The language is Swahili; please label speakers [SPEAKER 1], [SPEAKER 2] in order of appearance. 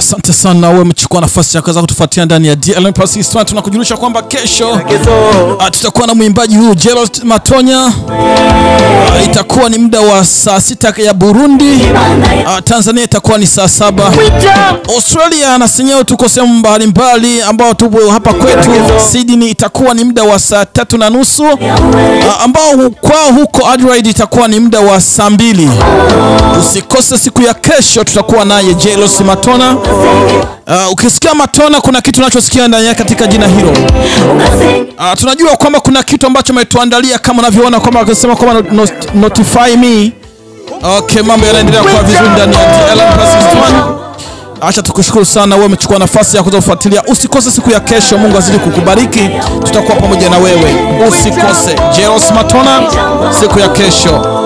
[SPEAKER 1] Asante sana wewe mchukua nafasi ya kuweza kutufuatia ndani ya DLM Plus Histoire. Tunakujulisha kwamba kesho ah, tutakuwa na mwimbaji huyu Gerald Matonya. Ah, itakuwa ni muda wa saa sita ya Burundi. Ah, Tanzania itakuwa ni saa saba. Australia na senyewe tuko sehemu mbalimbali ambao tupo hapa kwetu Sydney itakuwa ni muda wa saa tatu na nusu ah, ambao hu- kwao huko Adelaide itakuwa ni muda wa saa mbili. Usikose siku ya kesho, tutakuwa naye Jelos Matona. Uh, ukisikia Matona kuna kitu unachosikia ndani yake katika jina hilo. Uh, tunajua kwamba kuna kitu ambacho ametuandalia kama unavyoona kwamba akisema kwamba not, not, notify me. Okay, mambo yanaendelea kwa vizuri ndani ya DLM Plus Histoire. Acha tukushukuru sana wewe umechukua nafasi ya kuweza kufuatilia. Usikose siku ya kesho, Mungu azidi kukubariki. Tutakuwa pamoja na wewe. Usikose Jeros Matona siku ya kesho.